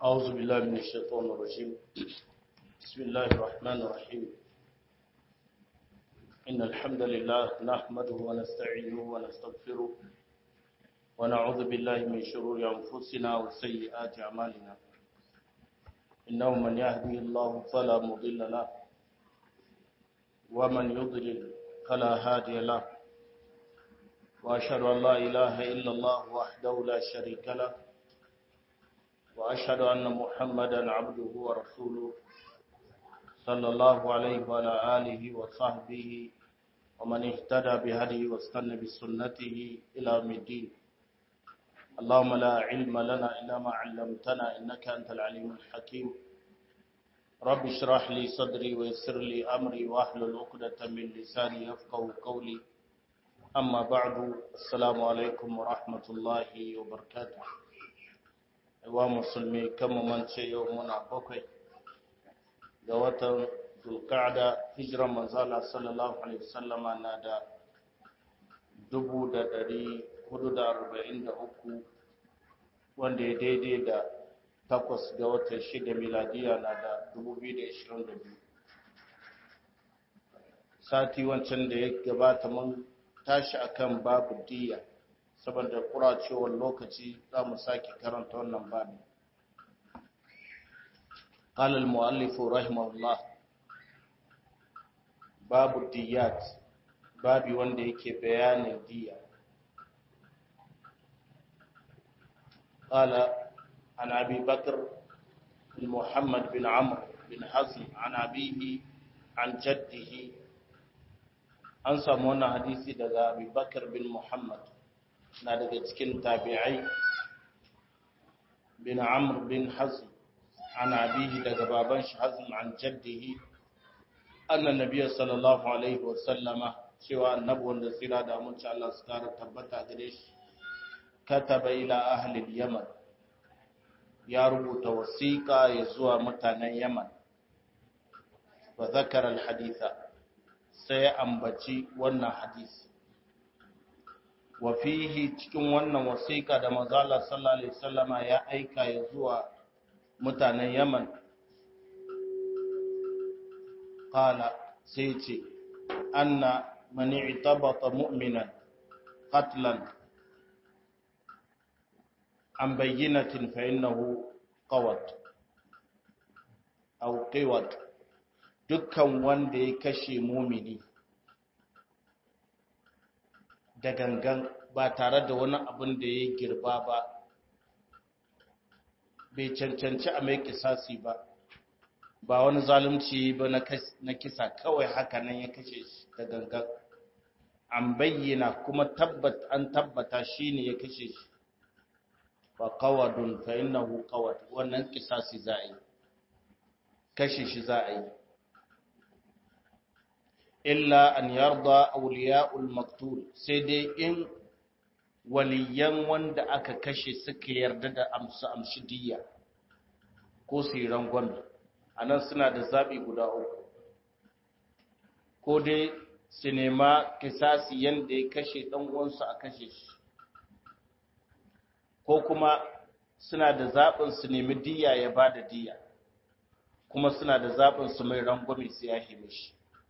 أعوذ بالله من الشيطان الرجيم بسم الله الرحمن الرحيم إن الحمد لله نحمده ونستعينه ونستغفره ونعوذ بالله من شرور أنفسنا وسيئات أعمالنا إنه من يهدي الله فلا مضل له ومن يضلل فلا هادي له وأشهد أن لا إله إلا الله وحده لا شريك له وأشهد أن محمدا عبده ورسوله صلى الله عليه وعلى آله وصحبه ومن اهتدى بهديه واستنى بسنته إلى يوم الدين اللهم لا علم لنا إلا ما علمتنا إنك أنت العليم الحكيم رب اشرح لي صدري ويسر لي أمري واحلل عقدة من لساني يفقه قولي أما بعد السلام عليكم ورحمة الله وبركاته wa musulmi kama mance yau muna bakwai ga watan zulkada hijiran manzala sallallahu alaihi wasallama na da dubu da dari hudu da arba'in da uku wanda ya daidai da takwas ga watan shida miladiya na da dubu biyu da ishirin da biyu sati wancan da ya gabata mun tashi akan babu diya saboda kuracewar lokaci za mu sake karanta wannan babi قال المؤلف رحمه الله باب الديات babi wanda yake bayanin diya قال عن أبي بكر بن محمد بن عمرو بن حزم عن أبيه عن جده أنسى مونا حديثي دغا أبي بكر بن محمد na daga cikin tabi'ai bin amr bin hazm an abihi daga baban shi hazm an jaddihi anna nabiyyu sallallahu alaihi wa sallama cewa annabi wanda tsira da mun ci Allah su kara tabbata gare shi kataba ila ahli yaman ya rubuta wasiqa ya zuwa mutanen yaman wa zakara al-haditha sai ambaci wannan hadisi wa fihi cikin wannan wasiƙa da manzala sallallahu alaihi wasallama ya aika ya zuwa mutanen Yaman qala sai ce anna man i'tabata mu'minan qatlan an bayyinatin fa innahu qawat aw qiwat dukkan wanda ya kashe mumini da gangan ba tare da wani abin da ya girba ba bai cancanci a mai kisasi ba ba wani zalunci ba na kisa kawai haka nan ya kashe shi da gangan an bayyana kuma tabbat an tabbata shi ne ya kashe shi ba kawadun fa innahu kawad wannan kisasi za a yi kashe shi za a yi illa an yarda auliya'ul maktul sai dai in waliyan wanda aka kashe suka yarda da amsu amshi diya ko su yi rangon a nan suna da zaɓi guda uku ko dai su nema kisasi yadda ya kashe ɗan'uwansu a kashe shi ko kuma suna da zaɓin su nemi diya ya ba da diya kuma suna da zaɓin su mai rangwame su ya shi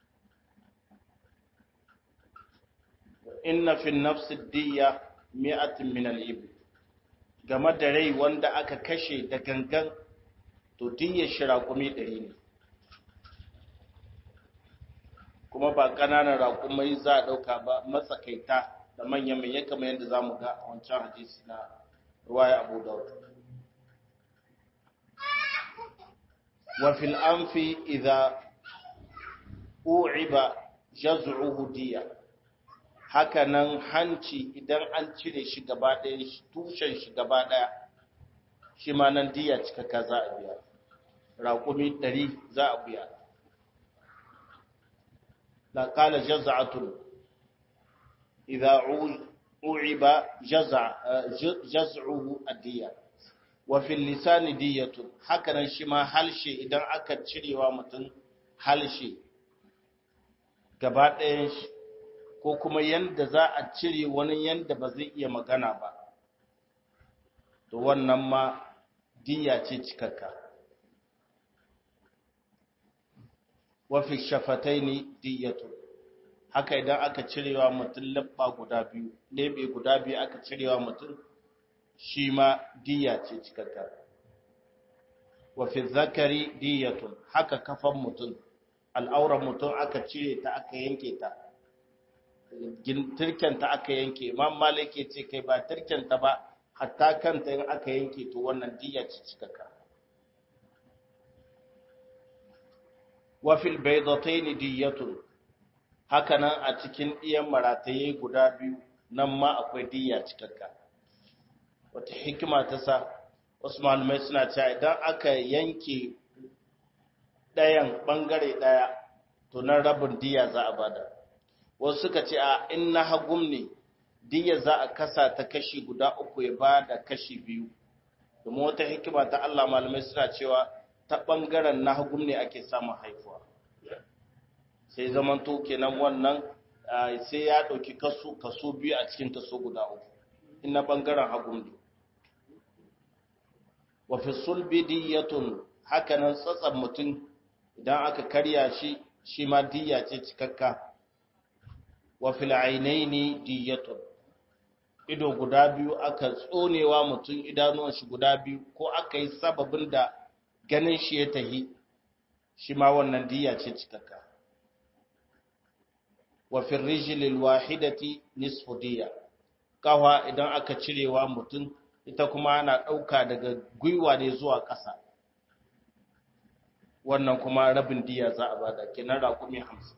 inna fi nafsi diya mi'atin min al-ibn game da rai wanda aka kashe da gangan to diyar shi raƙumi ɗari ne kuma ba ƙananan raƙumai za a ɗauka ba matsakaita da manyan mai kamar yadda za mu ga a wancan hadisi na ruwaya abu daud wa fil anfi idza u'iba jaz'uhu diya haka nan hanci idan an cire shi gaba ɗaya tushen shi gaba ɗaya shi ma nan diya cikaka za a biya raƙumi ɗari za a biya la ƙala jaza'atun idza u'iba jaz'uhu adiya wa fil lisani diyatun haka nan shi ma halshe idan aka cirewa mutum halshe gaba ɗayan shi ko kuma yanda za a cire wani yanda ba zai iya magana ba to wannan ma diya ce cikakka wafi shafatai ne diyatu haka idan aka cirewa mutum labba guda biyu lebe guda biyu aka cirewa mutum shi ma diya ce cikakka wafi zakari diyatun haka kafan mutum al'auran mutum aka cire ta aka yanke ta turkenta aka yanke imam malik ya ce kai ba turkenta ba hatta kanta in aka yanke to wannan diya ce cikakka wafil baydatayn diyatun hakanan a cikin diyan marataye guda biyu nan ma akwai diya cikakka wata hikima ta sa wasu malamai suna cewa idan aka yanke ɗayan ɓangare ɗaya to nan rabin diya za a bada wasu suka ce a in na hagum ne diya za a kasa ta kashi guda uku ya ba da kashi biyu domin wata hikima ta Allah malamai suna cewa ta ɓangaren na hagum ne ake samun haifuwa sai zaman to kenan wannan sai ya ɗauki kaso kaso biyu a cikin kaso guda uku in na ɓangaren hagum ne wa fi sulbi diyatun hakanan tsatsan mutum idan aka karya shi shi ma diya ce cikakka wa fil ainaini diyatun ido guda biyu aka tsonewa mutum idanuwan shi guda biyu ko aka yi sababin da ganin shi ya tahi shi ma wannan diya ce cikakka wa fil rijlil wahidati nisfu diya kawa idan aka cirewa mutum ita kuma ana ɗauka daga gwiwa ne zuwa ƙasa wannan kuma rabin diya za a bada kenan raƙumi hamsin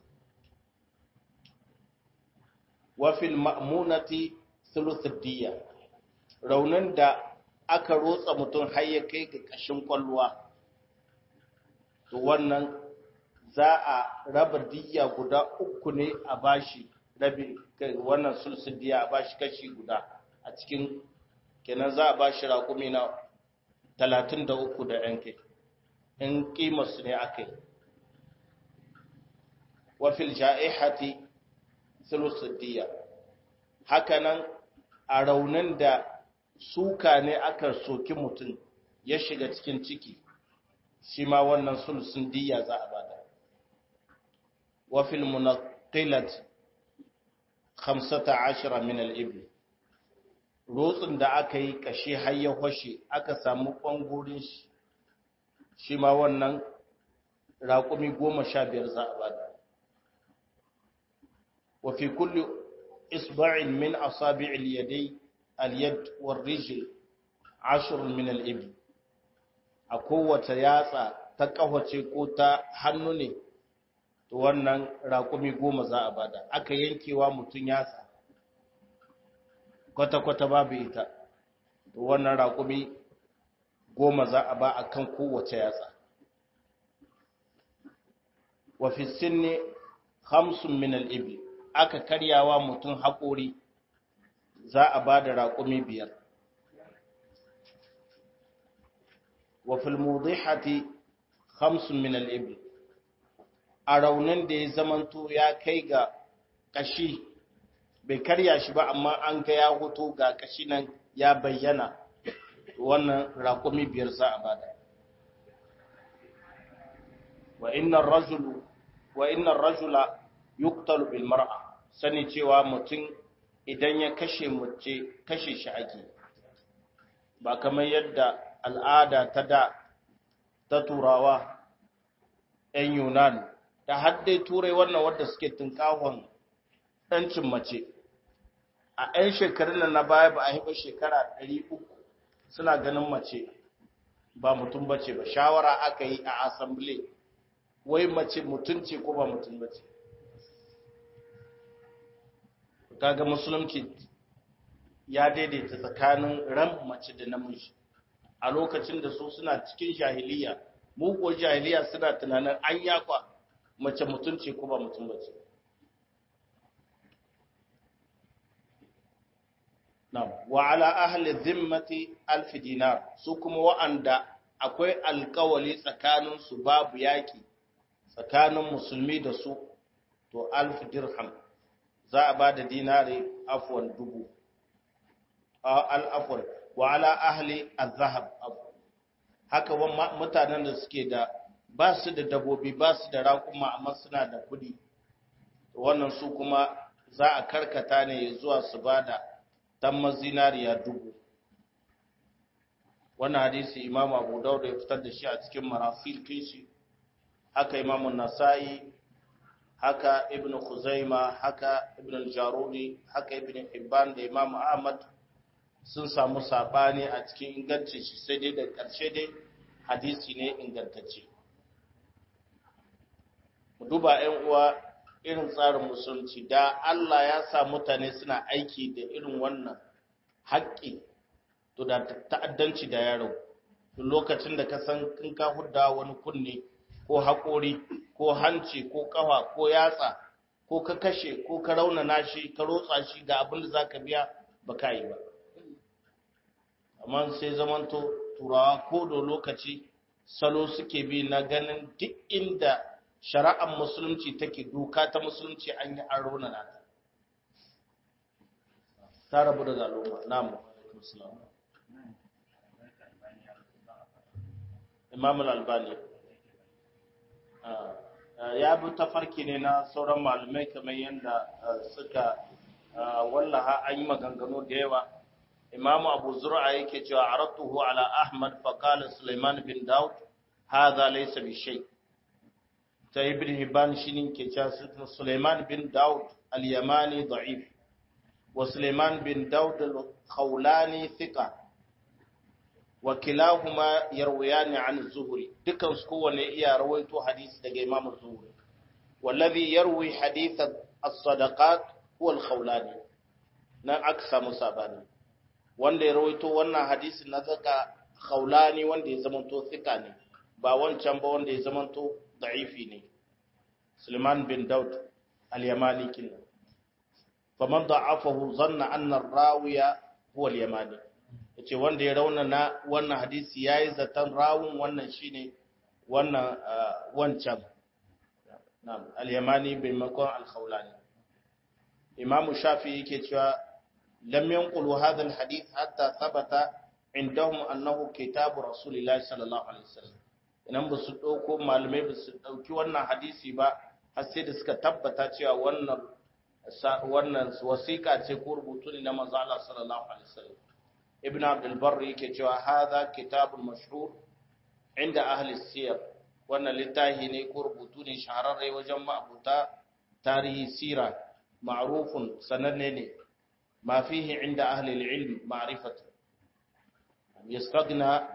wafil ma'munati thuluthud diya raunin da aka rotsa mutum har ya kai ga ƙashin kwalluwa to wannan za a raba diya guda uku ne a bashi rabi wannan sulsul diya a bashi kashi guda a cikin kenan za a bashi raƙumi na talatin da uku da ‘yan kai in ƙimarsu ne aka yi wafil ja'ihati sulusiddiya hakanan a raunin da suka ne aka soki mutum ya shiga cikin ciki shi ma wannan sulusun diya za a bada wafil munaqilat 15 min al-ibl rotsin da aka yi kashe har ya hoshe aka samu ƙwangorin shi shi ma wannan raƙumi goma sha biyar za a bada wa fi kulli isba'in min asabi'il yadai al-yad war rijl ashr min al-ibl a kowace yatsa ta kawace ko ta hannu ne to wannan raƙumi goma za a bada aka yankewa mutum yatsa kwata-kwata babu ita to wannan raƙumi goma za a ba a kan kowace yatsa wa fi sinni hamsin min al'ibi aka karyawa mutum haƙori za a ba da raƙumi biyar wa fil mudihati hamsin min al'ibi a raunin da ya zamanto ya kai ga ƙashi bai karya shi ba amma an ga ya hoto ga kashi nan ya bayyana wannan raƙumi biyar za a bada wa innar rajulu wa innar rajula yuqtalu bil mar'a sani cewa mutum idan ya kashe mace kashe shi ake ba kamar yadda al'ada ta da ta turawa 'yan yunan da haddai turai wannan wadda suke tunkahon ɗancin mace a 'yan shekarun nan na baya ba a haifa shekara 300 suna ganin mace ba mutum bace ba shawara aka yi a asambile wai mace mutum ce ko ba mutum bace kaga musulunci ya daidaita tsakanin ran mace da namiji a lokacin da su suna cikin jahiliya muguwar jahiliya suna tunanin an yakwa mace mutum ce ko ba mutum bace Na'am, wa ala ahli zimmati alf dinar su kuma wa'anda akwai alkawali tsakanin su babu yaki tsakanin musulmi da su to alf dirham za a bada dinari afwan dubu al afwan wa ala ahli az-zahab haka mutanen da suke da ba su da dabobi ba su da raƙuma amma suna da kuɗi wannan su kuma za a karkata ne zuwa su ba da tamma zinariya dubu wannan hadisi imam abu daud ya fitar da shi a cikin marasil kishi haka imam nasa'i haka ibn khuzaima haka ibn al-jarudi haka ibn hibban da imam ahmad sun samu sabani a cikin ingancin shi sai dai da ƙarshe dai hadisi ne ingantacce mu duba 'yan uwa irin tsarin musulunci da Allah ya sa mutane suna aiki da irin wannan haƙƙi to da ta'addanci da yaro lokacin da ka san in ka hudda wani kunne ko haƙori ko hanci ko ƙafa ko yatsa ko ka kashe ko ka raunana shi ka rotsa shi ga abin da za ka biya ba ka yi ba amma sai zamanto turawa ko da lokaci salo suke bi na ganin duk inda shari'ar musulunci take doka ta musulunci an yi an raunana ta ta rabu da al'umma namu imam al-albani ya bi tafarki ne na sauran malumai kamar yadda suka wallaha an yi maganganu da yawa imam abu zura yake cewa aratuhu ala ahmad faqala sulaiman bin daud hadha laysa bi shay ta ibn hibban shine ke cewa sulaiman bin daud al-yamani da'if wa sulaiman bin daud al-khawlani thiqa wa kilahuma yarwayani an az-zuhri dukan su kowanne iya rawaito hadisi daga imam az-zuhri wallazi yarwi hadith as-sadaqat huwa al-khawlani nan aka samu sabani wanda ya rawaito wannan hadisi na zaka khawlani wanda ya zamanto thika ne ba wancan ba wanda ya zamanto da'ifi ne Suleiman bin Daud al-Yamani kinna faman da'afahu zanna anna ar-rawiya huwa al-Yamani yace wanda ya raunana wannan hadisi yayi zaton rawun wannan shine wannan wancan na'am al-Yamani bin makon al-Khawlani Imam Shafi yake cewa lam yanqulu hadha al-hadith hatta thabata indahum annahu kitabu rasulillahi sallallahu alaihi wasallam idan ba su ɗauko malamai ba su ɗauki wannan hadisi ba har sai da suka tabbata cewa wannan wannan wasiƙa ce ko rubutu ne na manzo Allah sallallahu alaihi wasallam ibn abdul barr yake cewa hadha kitabun mashhur inda ahli siyar wannan littafi ne ko rubutu ne shahararre wajen ma'abuta tarihi sira ma'rufun sananne ne ma fihi inda ahli al-ilm ma'rifatu yastaghna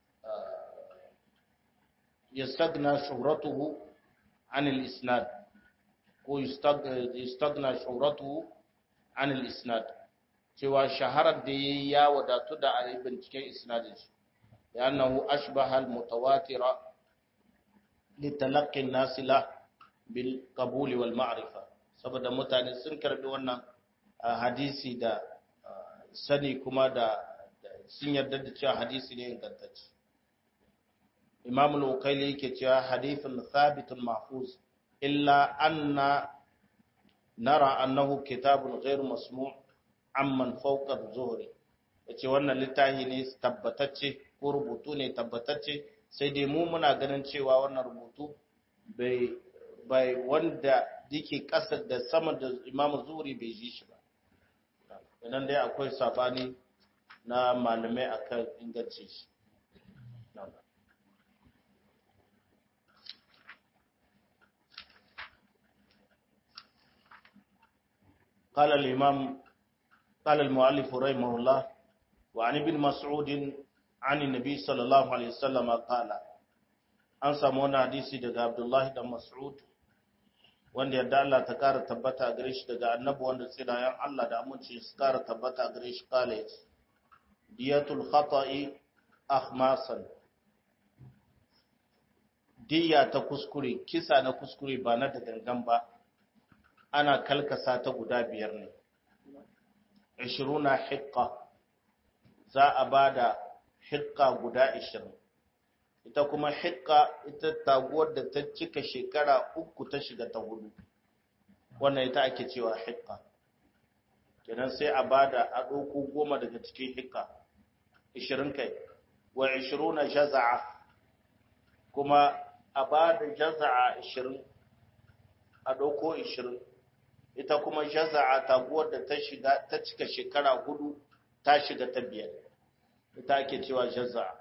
يستغنى شهرته عن الإسناد يستغنى شهرته عن الإسناد cewa shaharar da ya wadatu da a binciken isnadin shi ya annahu ashbaha al-mutawatira li talaqqi an-nas la bil qabul wal ma'rifa saboda mutane sun karbi wannan hadisi da sani kuma da sun yarda da cewa hadisi ne ingantacce imam al-ukaili yake cewa hadithun thabitun mahfuz illa anna nara annahu kitabun ghairu masmu' amman fawqa az-zuhri yace wannan littafi ne tabbatacce ko rubutu ne tabbatacce sai dai mu muna ganin cewa wannan rubutu bai bai wanda yake kasa da sama da imam zuhri bai ji shi ba idan dai akwai sabani na malamai akan ingancin shi قال الإمام قال المؤلف رحمه الله وعن ابن مسعود عن النبي صلى الله عليه وسلم قال an samu wani hadisi daga Abdullahi dan Mas'ud wanda yadda Allah ta kara tabbata gare shi daga annabi wanda tsirayen Allah da aminci su kara tabbata gare shi kala yace diyatul khata'i akhmasan diya ta kuskure kisa na kuskure ba na da gangan ba ana kalkasa ta guda biyar ne ishiruna hikka za a ba da hikka guda ishirin ita kuma hikka ita taguwar da ta cika shekara uku ta shiga ta hudu wannan ita ake cewa hikka kenan sai a ba da a ɗauko goma daga cikin hikka ishirin kai wa 20 jaza'a kuma a ba da jaza'a 20 a ɗauko 20 ita kuma jaza'a taguwar da ta shiga ta cika shekara hudu ta shiga ta biyar ita ake cewa jaza'a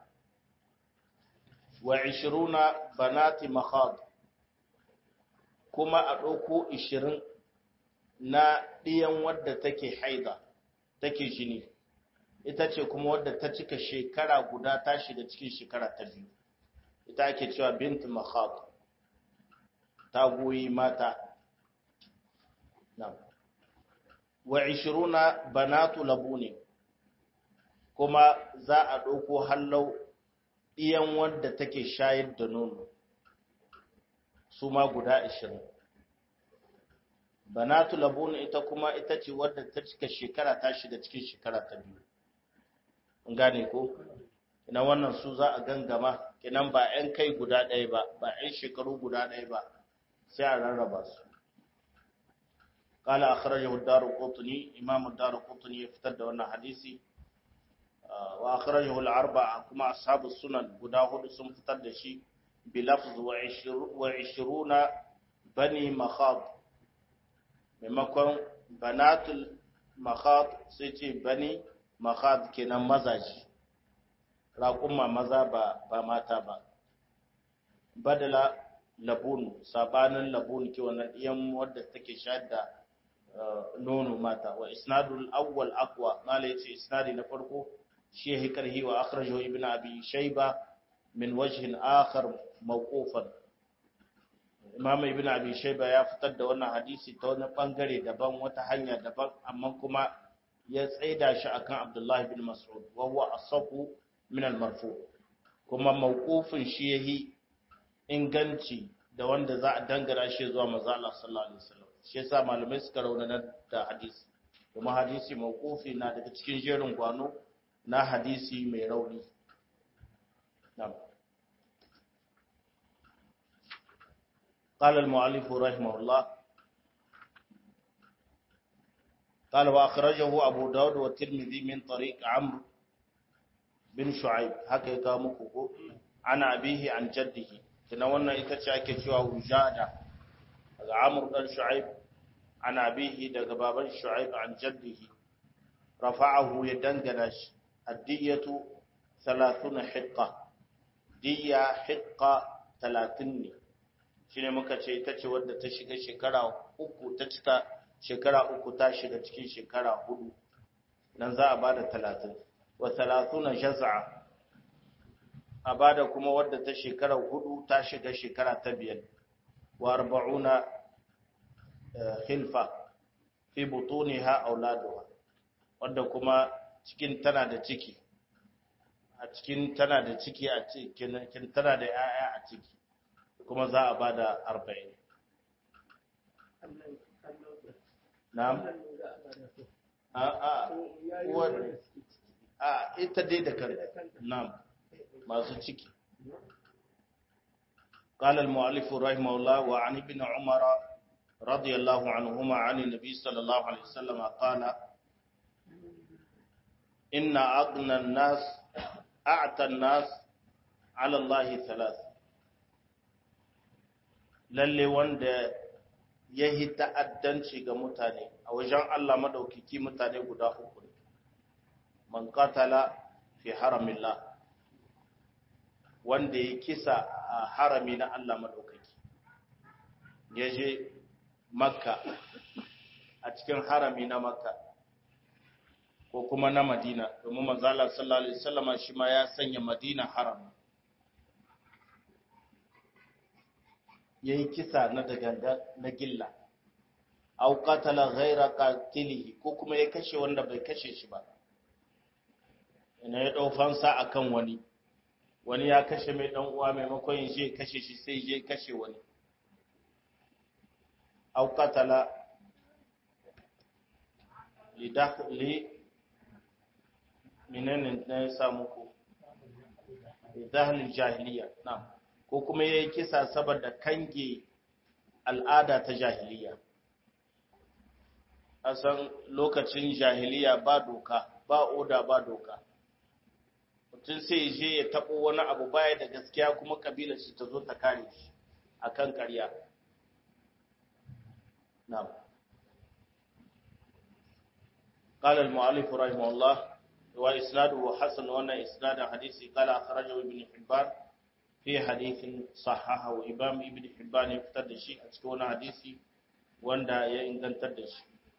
wa 20 banati makhad kuma a ɗauko 20 na ɗiyan wadda take haida take jini ita ce kuma wadda ta cika shekara guda ta shiga cikin shekara ta biyu ita ake cewa bint makhad ta goyi mata wa 20 banatu labuni kuma za a ɗauko hallau ɗiyan wadda take shayar da nono su ma guda 20 banatu labun ita kuma ita ce wadda ta cika shekara ta shiga cikin shekara ta biyu gane ko ina wannan su za a gangama kinan ba 'yan kai guda ɗaya ba ba 'yan shekaru guda ɗaya ba sai a rarraba su قال أخرجه الدار قطني إمام الدار قطني يفتد وانا حديثي وأخرجه الأربعة كما أصحاب السنن قداه سم فتد شي بلفظ وعشرون بني مخاض maimakon banatul makhad sai ce bani makhad kenan mazaji raƙumma maza ba ba mata ba badala labun sabanin labun ke wannan iyan wadda take shayar da nono mata wa isnadul awwal aqwa mala yace isnadi na farko shi ya karhi wa akhrajahu ibn abi shayba min wajhin akhar mawqufan imam ibn abi shayba ya fitar da wannan hadisi ta wani bangare daban wata hanya daban amma kuma ya tsaida shi akan abdullah ibn mas'ud wa huwa asafu min al-marfu kuma mawqufin shi yahi inganci da wanda za a dangara shi zuwa manzo Allah sallallahu alaihi wasallam shi yasa malamai suka raunana da hadisi kuma hadisi mawqufi na daga cikin jerin gwano na hadisi mai rauni na'am قال المؤلف رحمه الله قال وأخرجه أبو داود والترمذي من طريق عمرو بن شعيب هكذا مكوكو عن أبيه عن جده تنولنا إتشاك شوى وجادة عمرو بن شعيب عن أبيه دق بابا شعيب عن جده رفعه يدنجنش الدية ثلاثون حقة دية حقة ثلاثين shine muka ce ita ce wadda ta shiga shekara uku ta cika shekara uku ta shiga cikin shekara hudu nan za a bada talatin wa talatuna jaz'a a bada kuma wadda ta shekara hudu ta shiga shekara ta biyar wa arba'una khilfa fi butuniha auladuha wadda kuma cikin tana da ciki a cikin tana da ciki a cikin tana da 'ya'ya a ciki kuma za a ba da arba'in. Na'am? A a a ita dai da kan na'am masu ciki. قال المؤلف رحمه الله وعن ابن عمر رضي الله عنهما عن النبي صلى الله عليه وسلم قال إن أغنى الناس أعتى الناس على الله ثلاث lalle wanda ya yi ta'addanci ga mutane a wajen Allah maɗaukiki mutane guda uku ne, man katala fi haramillah wanda ya kisa a harami na Allah maɗaukaki, ya je makka a cikin harami na makka ko kuma na madina domin manzala sallallahu alaihi wasallama shi ma ya sanya madina haram ya yi kisa na daganga na gilla au qatala ghaira qatilihi ko kuma ya kashe wanda bai kashe shi ba ina ya dau fansa akan wani wani ya kashe mai dan uwa maimakon ya je kashe shi sai je kashe wani au qatala li dakhli menene ne ya samu ku dahlil jahiliya na'am ko kuma ya yi kisa saboda kange al'ada ta jahiliya. A san lokacin jahiliya ba doka, ba oda ba doka. mutum sai ya je ya taɓo wani abu baya da gaskiya kuma kabilar shi ta zo ta kare shi akan ƙarya na'am قال المؤلف رحمه الله وإسناده حسن وأن إسناد حديث قال أخرجه ابن حبان في حديث صححه وإمام ابن حبان يفتد الشيء أتكون حديثي وأن ينقن تدش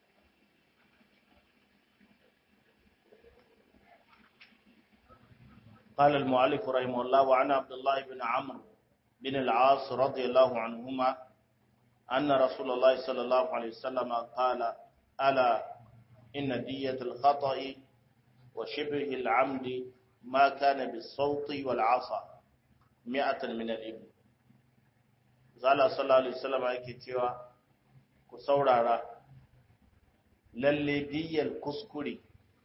قال المؤلف رحمه الله وعن عبد الله بن عمرو بن العاص رضي الله عنهما أن رسول الله صلى الله عليه وسلم قال ألا إن دية الخطأ وشبه العمد ما كان بالصوت والعصا مئة من الإبل زال صلى الله عليه وسلم yake cewa ku saurara lalle diyar kuskure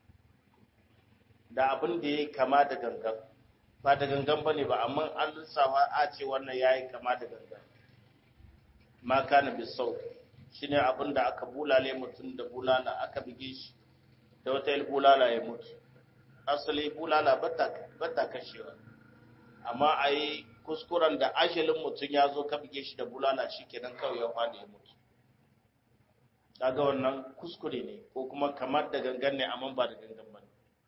da abin da ya kama da gangan ba da gangan bane ba amma an lissafa a ce wannan yayi kama da gangan ma kana bisau shine abin da aka bulale mutum da bulala aka bige shi da wata bulala ya mutu asali bulala bata kashewa amma a yi kuskuren da ajalin mutum ya zo ka bige shi da bulala shi kenan kawai ya fada ya mutu kaga wannan kuskure ne ko kuma kamar da gangan ne amma ba da gangan ba ne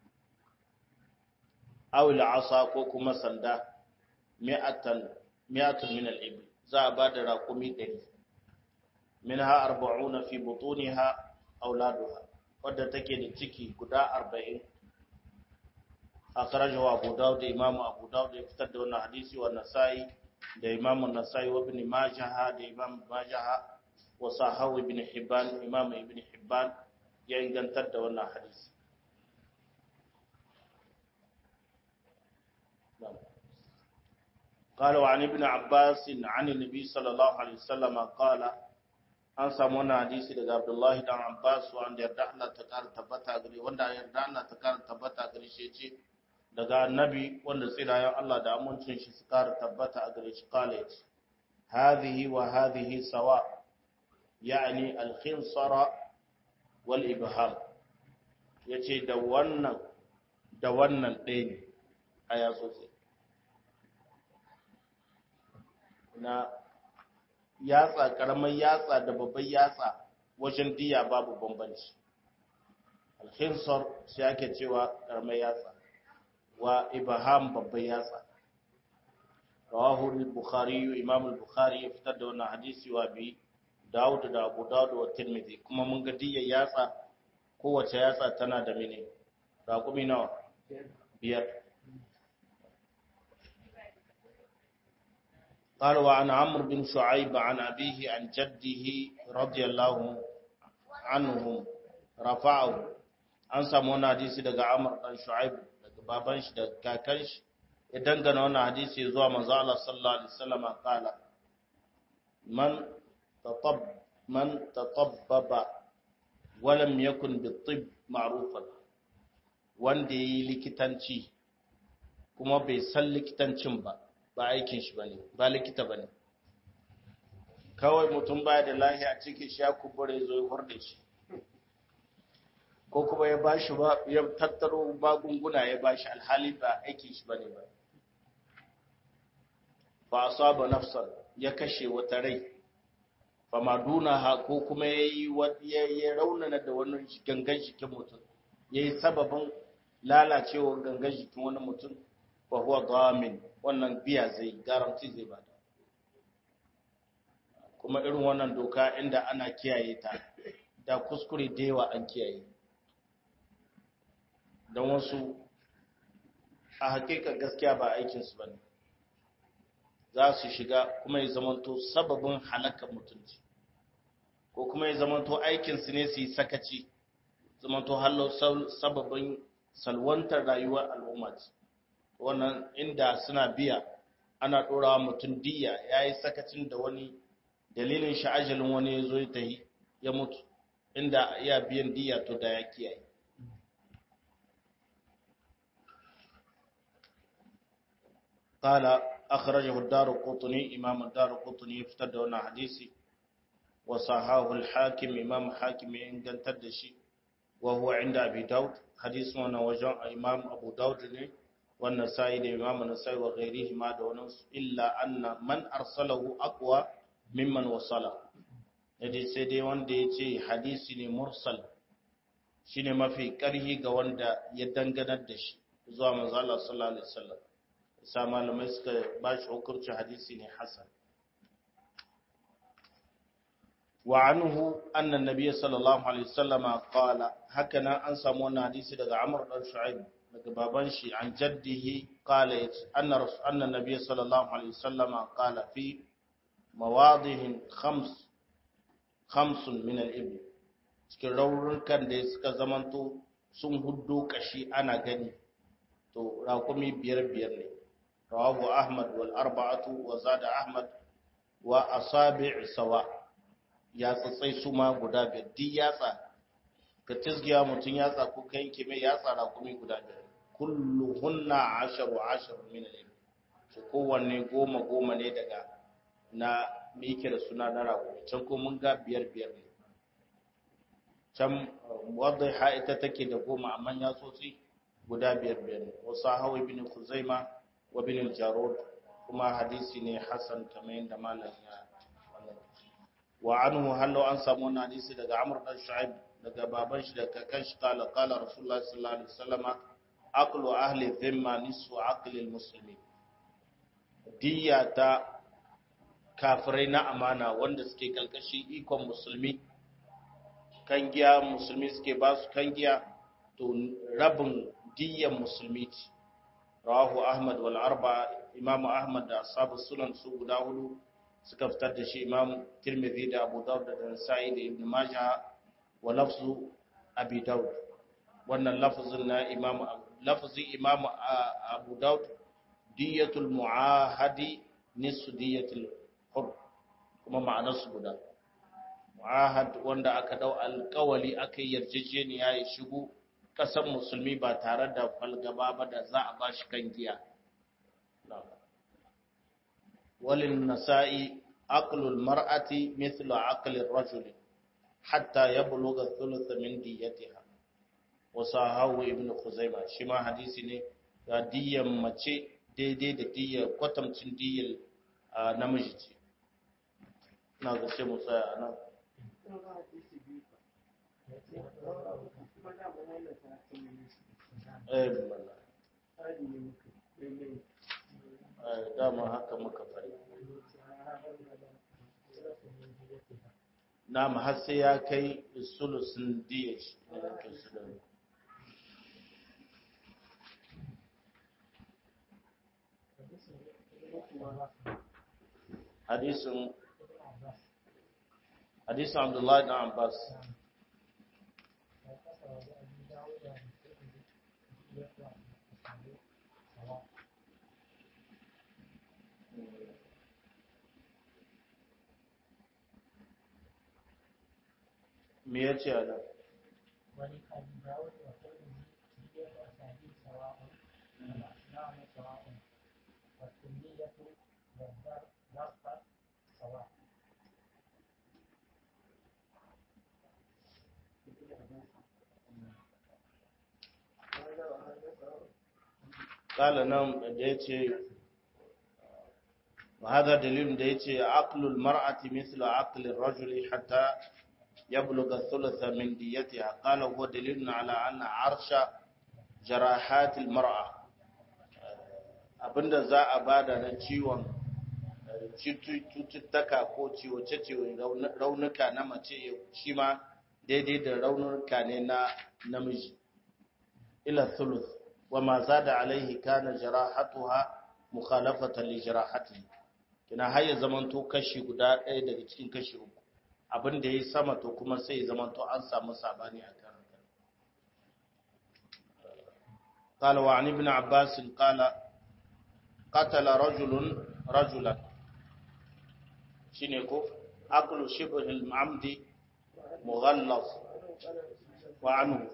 awil asa ko kuma sanda mi'atan mi'atun min al-ibl za a ba da raƙumi 100 minha arba'una fi butuniha auladuha wadda take da ciki guda 40 akhrajahu Abu Dawud da Imam Abu Dawud ya fitar da wannan hadisi wa Nasa'i da Imam An-Nasa'i wa Ibn Majah da Imam Majah wa Sahawi Ibn Hibban Imam Ibn Hibban ya ingantar da wannan hadisi قال وعن ابن عباس عن النبي صلى الله عليه وسلم قال an samu wani hadisi daga Abdullahi dan Abbas wanda yarda Allah ta kara tabbata gare wanda yarda Allah ta kara tabbata gare shi ce daga annabi wanda tsirayen Allah da amincin shi su kara tabbata a gare shi kala yace hadhihi wa hadhihi sawa yani al-khinsara wal ibham yace da wannan da wannan ɗaya ne a yatsotsi na yatsa karamar yatsa da babban yatsa wajen diya babu bambanci alhinsar shi ake cewa karamar yatsa wa ibaham babban yatsa rawahu al-bukhari imam al-bukhari ya fitar da wannan hadisi wa bi Dawud da Abu Dawud wa Tirmidhi kuma mun ga diyar yatsa kowace yatsa tana da mene raƙumi nawa biyar قال وعن عمرو بن شعيب عن أبيه عن جده رضي الله عنهم رفعه an samu wani hadisi daga Amr dan Shu'aib daga baban shi da kakan shi ya dangana wani hadisi zuwa manzo Allah sallallahu alaihi wasallam kala man tatab man tatabbaba wa lam yakun bit-tibb ma'rufan wanda yayi likitanci kuma bai san likitancin ba ba aikin shi bane ba likita bane kawai mutum baya da lahiya cikin shi ya kubure zo ya horde shi ko kuma ya bashi ba ya tattaro magunguna ya bashi alhali ba aikin shi bane ba fa asaba nafsan ya kashe wata rai fa maduna ha ko kuma yayi ya raunana da wannan gangan jikin mutum yayi sababin lalacewar gangan jikin wani mutum fa huwa damin wannan biya zai garanti zai bada kuma irin wannan doka inda ana kiyaye ta da kuskure da yawa an kiyaye don wasu a hakika gaskiya ba aikinsu ba ne za su shiga kuma ya zamanto sababin halakar mutunci ko kuma ya zamanto aikinsu ne su yi sakaci zamanto hallo sababin salwantar rayuwar al'umma ce wannan inda suna biya ana ɗorawa mutum diya ya yi sakacin da wani dalilin sha'ajalin wani ya zo ya tahi ya mutu inda ya biyan diya to da ya kiyaye قال أخرجه الدار قطني إمام الدار قطني يفتد هنا حديثي وصحاه الحاكم إمام حاكم إن تدشي وهو عند أبي داود حديث وانا وجاء إمام أبو داود wannan sai da imam nasai wa ghairihi ma da wannan illa anna man arsalahu aqwa mimman wasala dai sai dai wanda ya ce hadisi ne mursal shine mafi karhi ga wanda ya danganar da shi zuwa manzo Allah sallallahu alaihi wasallam sa malamai suka ba shi hukuncin hadisi ne hasan wa anhu anna nabiy sallallahu alaihi wasallama qala hakanan an samu wannan hadisi daga Amr dan Shu'aib daga baban shi an jaddihi qala anna rasul anna nabiy sallallahu alaihi wasallama qala fi mawadihin khams khamsun min al-ibn cikin raurukan da suka zamanto sun huddo kashi ana gani to raƙumi biyar biyar ne rawahu ahmad wal arba'atu wa zada ahmad wa asabi' sawa ya tsatsai su ma guda biyar di yatsa ka tisgiya mutum yatsa ko kai yanke mai yatsa raƙumi guda biyar kulluhunna asharu asharu min al su kowanne goma goma ne daga na me yake da suna na raƙumi can ko mun ga biyar biyar ne can wadda ha ita take da goma amma ya tsotsi guda biyar biyar ne wasu hawa ibn kuzaima wa ibn jarud kuma hadisi ne hasan kamar yadda malam ya wannan wa anhu hallo an samu wannan hadisi daga amr dan shu'aib daga baban shi daga kan shi kala kala rasulullah sallallahu alaihi wasallama aqlu ahli dhimma nisfu aqli almuslimin diya ta kafirai na amana wanda suke kalkashin ikon musulmi kan giya musulmi suke ba su kan giya to rabin diyan musulmi ce rawahu ahmad wal arba imamu ahmad da ashabu sunan su guda hudu suka fitar da shi imam tirmidhi da abu daud da nasa'i da ibn majah wa lafzu abi daud wannan lafzin na imam lafzi imam abu daud diyatul muahadi nisfu diyatul hur kuma ma'anar su guda muahad wanda aka dau alkawali aka yarjejeniya ya shigo kasan musulmi ba tare da falgaba ba da za a bashi kan giya walin nasa'i aqlul mar'ati mithlu aqlir rajul hatta yablugha thuluth min diyatiha wa sahahu ibn khuzaima shi ma hadisi ne ga diyan mace daidai da diyan kwatamcin diyan namiji ce ina ga sai mu tsaya a nan dama haka muka fari na har sai ya kai sulusun diya shi ne yake sulun hadisin hadisin abdullahi na abbas me ya ce a nan ولأبي داود والترمذي دية أسانيد سواء والأصنام سواء والكمية والضرب سواء kala nan da ya ce وهذا دليل da yace aqlul mar'ati mithlu aqlir rajuli hatta يبلغ الثلث من ديتها قال هو دليل على أن عرش جراحات المرأة abinda za a bada na ciwon cututtuka ko ciwoce-ciwo raunuka na mace shi ma daidai da raunuka ne na namiji ila thuluth wa ma zada alaihi kana jarahatuha mukhalafatan li jarahatihi kina har ya zamanto kashi guda ɗaya daga cikin kashi uku abin da ya yi sama to kuma sai ya zama to an samu sabani a kan haka. قال وعن ابن عباس قال قتل رجل رجلا شنو أكل شبه العمد مغلظ وعنه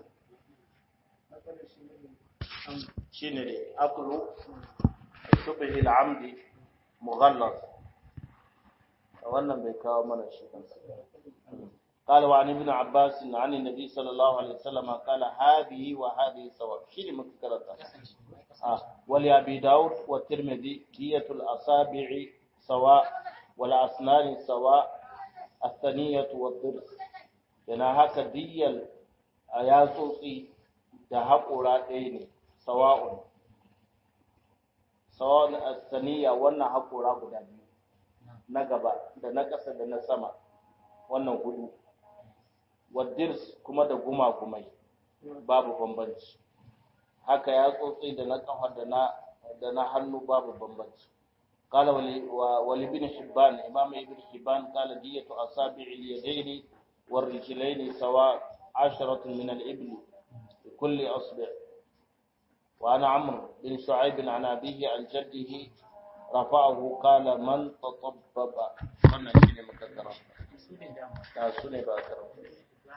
شنو أكل شبه العمد مغلظ wannan bai kawo mana shi kansa قال وعن ابن عباس عن النبي صلى الله عليه وسلم قال هذه وهذه سواء شيء مكررة آه. ولأبي داود والترمذي دية الأصابع سواء والأسنان سواء الثنية والضرس yana haka diyyal a yatsotsi da haƙora ɗaya ne sawa'un sawa'un asaniya wannan haƙora guda biyu na gaba da na ƙasa da na sama wannan hudu wadirs kuma da guma-gumai babu bambanci haka yatsotsi da na ƙafa da na da na hannu babu bambanci قال ولابن حبان إمام ابن حبان قال دية أصابع اليدين والرجلين سواء عشرة من الإبل بكل أصبع وأنا عمرو بن شعيب عن أبيه عن جده رفعه قال من تطبب wannan shine muka karanta ta su ne ba karanta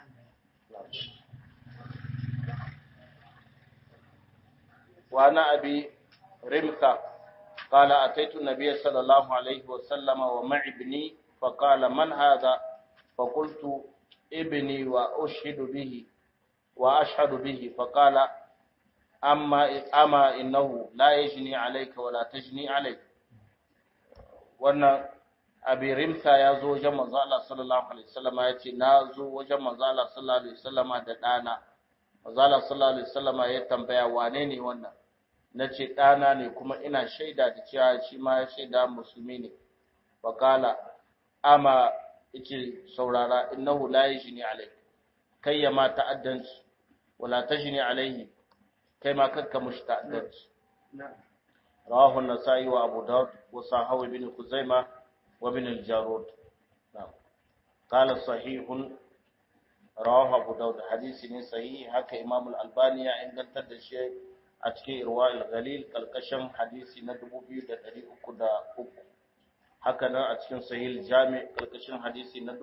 وعن أبي رمكة قال أتيت النبي صلى الله عليه وسلم ومعي ابني فقال من هذا فقلت ابني وأشهد به وأشهد به فقال أما أما إنه لا يجني عليك ولا تجني عليك wannan abi rimsa ya zo wajen manzo Allah sallallahu alaihi wasallam ya ce na zo wajen manzo Allah sallallahu alaihi wasallam da dana manzo Allah sallallahu alaihi wasallam ya tambaya wane ne wannan nace dana ne kuma ina shaida da cewa shi ma ya shaida musulmi ne faqala ama yace saurara innahu la yajni alayk kai ya ma ta'addanci wala tajni alayhi kai ma kanka mushi ta'addanci rawahu an-nasa'i wa abu daud wa sahawi bin khuzaimah wa bin al-jarud na'am qala sahihun rawahu abu daud hadisi ne sahihi haka imam al-albani ya ingantar da shi a cikin irwa al-ghalil kalkashin hadisi na 2303 haka nan a cikin sahih jami kalkashin hadisi na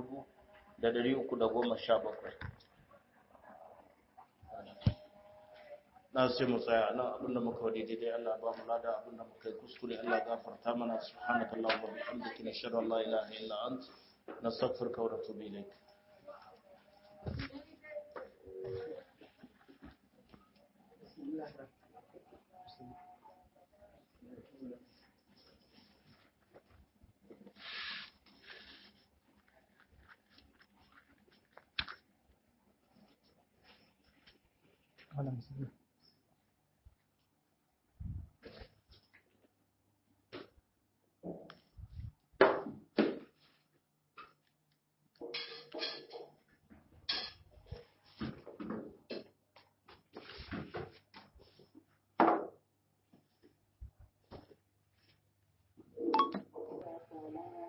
1317 na sai mu tsaya nan abinda muka wadi daidai Allah ba mu lada abinda muka yi kuskure Allah gafarta mana subhanakallahumma wa bihamdika nashhadu an la ilaha illa ant nastaghfiruka wa natubu ilayk Hola,